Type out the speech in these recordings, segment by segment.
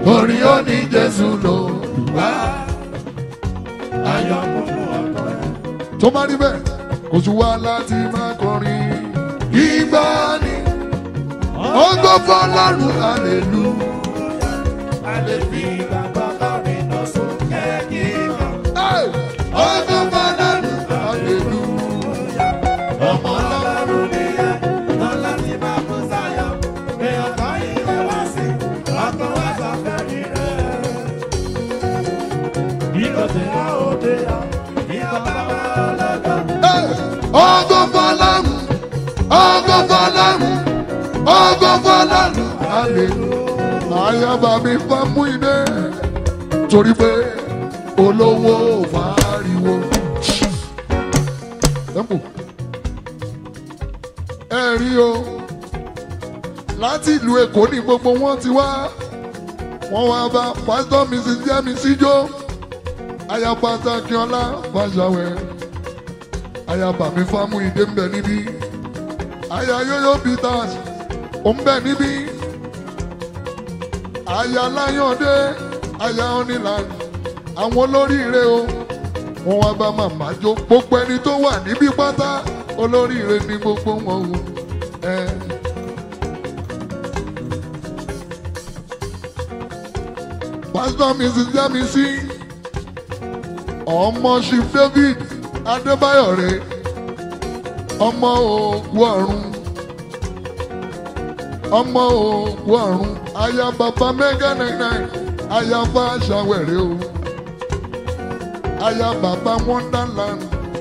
orin ó ní jésù lò wá. ayọ̀ kúnnú ọkọ̀ rẹ̀. tó bá rí bẹ́ẹ̀ kò tún wá láti máa kọrin ìgbà ni ọgọ́ fọlọ́run àlèlú. a lè fi ìgbàgbọ́ kọrin lọ sókè kíkan. ọgọ́ fọlọ́run àlèlú. ọmọ ọlọ́run nìyẹn tán láti máa kú sáyọ̀ pé ọkọ̀ ìwé wá sí ọkọ̀ wá sọ fẹ́mi rẹ̀. bí kò tẹ̀ á òde á ní ọba wa ọlọ́dọ̀. ọgọ́ fọlọ́run ọgọ́ fọlọ́run ọgọ́ fọlọ́run àlèlú. àyàbá mi fa mú iná torí pé olówó fàáriwo. Temple. ẹ rí o láti ìlú èkó ní gbogbo wọn ti wá wọn wá bá pásítọ̀ mrs yẹmísí jó aya pàtàkì ọlá fàṣàwẹ aya bàmí fámú ìdè ń bẹ níbí aya yóyó peters ó ń bẹ níbí aya láyọ̀dé aya onílànà àwọn olóríire o wọn wá bá màmá jó gbogbo ẹni tó wà níbí pátá olóríire ní gbogbo wọn o. ẹ. pásítọ̀ mrs yamisi ọmọ chief david adébáyọ̀rẹ́ ọmọ òkú ọ̀run ọmọ òkú ọ̀run aya bàbá mẹ́gà náírà aya bá aṣàwẹ̀rẹ̀ o aya bàbá wonderland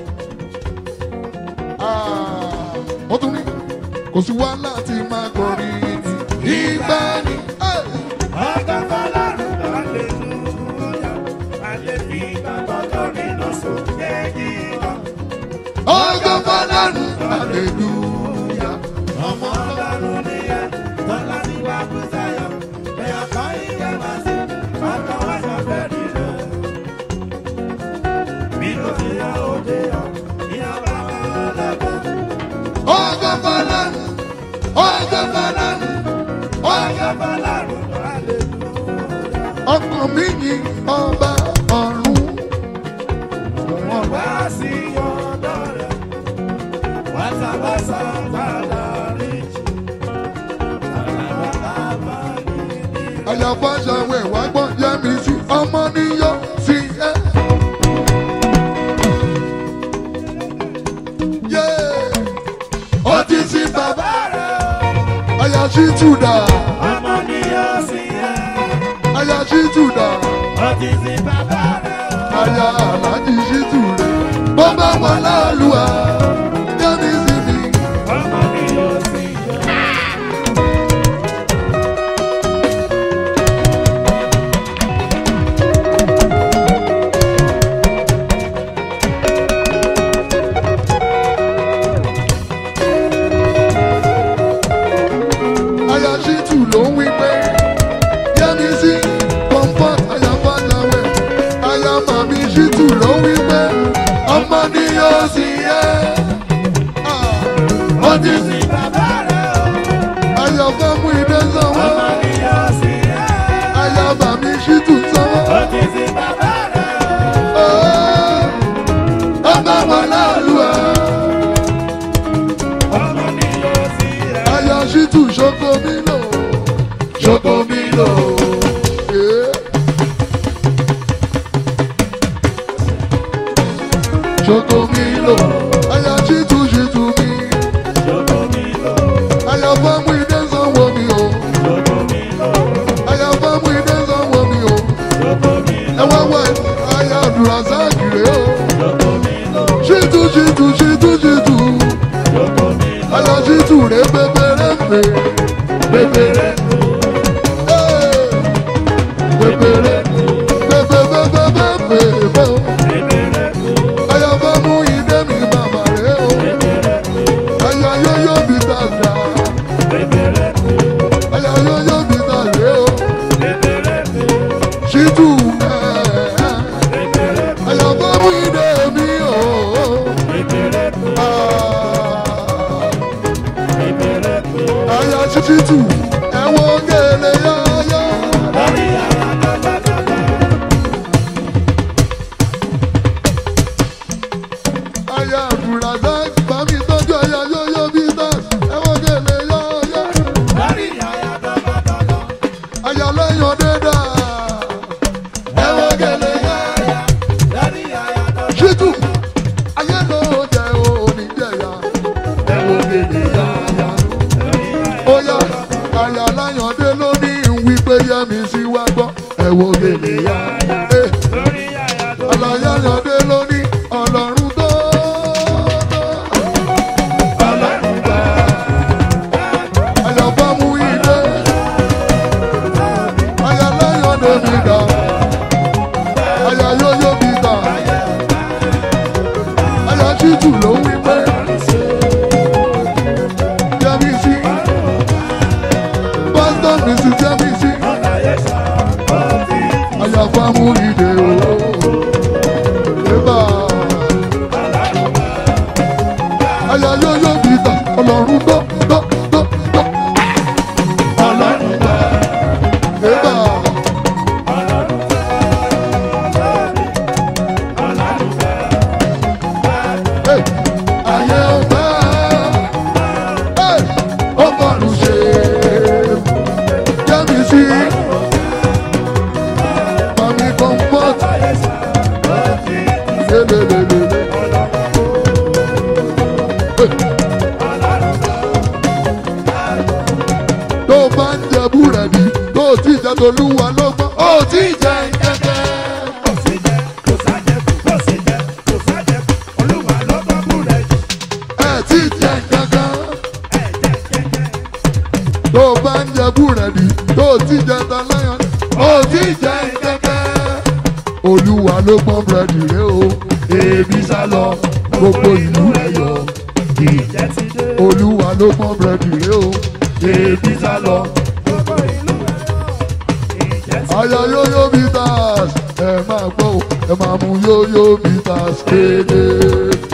Ah, ó tún ní kò sí wá láti máa kọrin ìgbà ni. Hey! ọkọ̀ fọlọ́run hallelujah a lè fi ìgbàgbọ́ kọrin lọ sókè kíkan. ọgọ́ fọlọ́run aleluya. ọmọ ọlọ́run nìyẹn tán láti wá kú sáyọ̀ pé ọkọ̀ ìwé wá sí ọkọ̀ wá sọ fẹ́mi rẹ̀. bí kò sí á òde ọ̀ ní ọba wa ọlọ́dọ̀. ọgọ́ fọlọ́run ọgọ́ fọlọ́run ọgọ́ ọkọ̀ fọlọ́run hallelujah. ọkàn mi yìn ọba ọ̀run. wọ́n wá sí ọ̀dọ̀ rẹ̀ wàtàwàsà padà rí jù. àlàbàbà ní ní àyàfọ́ aṣàwẹ̀ wá gbọ́ yẹ́mi sí ọmọ níyọ́ sí ẹ́. Yé! ó ti sin bàbá àyà sí tùdà ọmọ ni yóò sí ẹ. àyà sí tùdà ó ti sin bàbá rẹ̀ o. àyà aláàjì sí tùrẹ̀ bó bá wọn láàlúwà yẹ́mi sí mi. ọmọ ni yóò sí ẹ. àyà sí tù ló ń wí pé yẹ́mi sí comfort àyà fàlàwẹ̀ àyà màmí sí tù ló ń wí pé ọmọ ni yóò sí ẹ́. ó ti sin sin bàbá rẹ̀ o. àyà fẹ́mú ìdè sanwó ọmọ ni yóò sí ẹ. àyà màmí sí tù sanwó. ó ti sin bàbá rẹ̀ o. ọmọ wọn láàlúwà ọmọ ni yóò sí ẹ. àyà sí tù ṣoko mi lò ṣoko mi lò. Yeah. Ṣoko mi lò àyà sí tù sí tù mi Joko mi lọ, àyà fẹ́mú ìdè sanwó mi o joko mi lọ, àyà fẹ́mú ìdè sanwó mi o joko mi ẹ lọ, wá wá àyà abdulrasaq rè o joko mi lọ, ṣètù ṣètù ṣètù ṣètù joko mi lọ. àyà ṣètù rè pépéré pè pépéré pépéré pépépépépépé o àyà fẹ́mú ìdè mi bàbá rè o àyà yóyó bí tàdá àyà yóyó bí tàdé o ṣètù àyà fẹ́mú ìdè mi o. Aya títí tù ẹ̀wọ̀n gèlè yáyá. àyà láyọ̀dé ló ní wípé yẹmi sí wá gbọ́ ẹ wo gèlè yá. Eh, lórí yàyà tó àlàyáyọ̀dé ló ní ọlọ́run tó. ọlọ́run gbà. àyàbá mú ilé. àyà láyọ̀dé mi dà. àyà yóyó mi dà. àyà títù ló wí pé yẹmi sí. pásítọ̀ mi sì yẹmi sí. àyàbá mú ilé o. Eba. Àyà yóyó mi dà. ọlọ́run tó tó tó tó. Ọlọ́run gbà. Eba. Hey, ayé ọgbà hey, ọgọ́rùn ṣe jẹ́mi sí mami comfort lélelelele. Hey. tó bá ń jẹ búrẹ́dì tó ti jẹ tolúwa ló gbọ́ ó ti jẹ kẹ́kẹ́. Kò sí jẹ, kò sájẹkù, kò sí jẹ, kò sájẹkù. Olúwa ló gbọ́ búrẹ́dì. ẹ ti jẹ kankan. Ẹ jẹ́ kẹ́kẹ́. tó bá ń jẹ búrẹ́dì tó ti jẹ taláyàn ó ti jẹ kẹ́kẹ́. olúwa ló pọ́n búrẹ́dì rẹ o ebi sá lọ gbogbo ìlú rẹ yọ. Ìjẹ́ ti dé. olúwa ló pọ́n búrẹ́dì rẹ o ebi sá lọ. Gbogbo ìlú rẹ̀ yọ̀. Ìjẹ́ ti dé. àyà yóyó bitters ẹ máa gbọ́ o, ẹ máa mú yóyó bitters kéde.